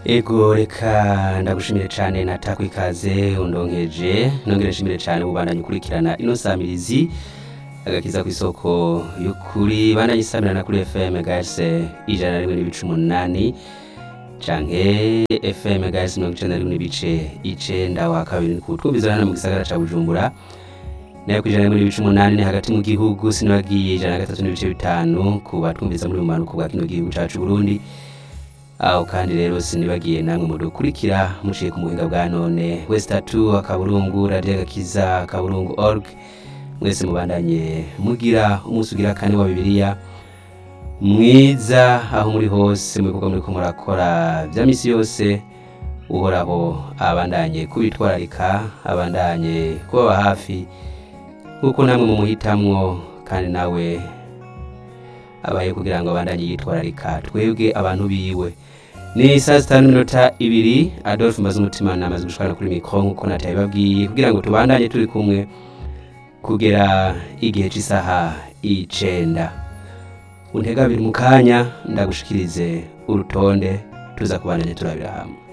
ego reka ndagushimire cyane natakwa ikaze undonkeje nongere nshimire cyane ubandanye ukurikirana ino samirizi agakiza ku isoko y'ukuri bandanye isamirana kuri fm gase ijana na rimwe n'ibice umunani canke fm gase mirongo icenda na rimwe n'ibice icenda wa kabiri ni kutwumvizana hano mu gisagara ca bujumbura nayo ku ijana na rimwe n'ibice umunani ni hagati mu gihugu sinibagiye ijana na gatatu n'ibice bitanu ku batwumviza muri bumanuko bwa kino gihugu cacu burundi aho kandi rero sinibagiye namwe mudukurikira muciye ku muhinga bwa none wese tatu akaburungu radiyo agakiza akaburungu org mwese mubandanye mugira umunsi ugira kane wa bibiliya mwiza aho muri hose mu bikorwa muriko murakora vya misi yose uhoraho abandanye kubitwararika abandanye kubaba hafi nk'uko namwe mumuhitamwo kandi nawe abaye kugira ngo abandanye yitwararika twebwe abantu biwe ni saa sita n'iminota ibiri adolphe maze umutima namaze gushikana kuri mikoro nk'uko nataye babwiye kugira ngo tubandanye turi kumwe kugera igihe cy'isaha icenda untega abiri mu kanya ndagushikirize urutonde tuza kubandanya turabira hamwe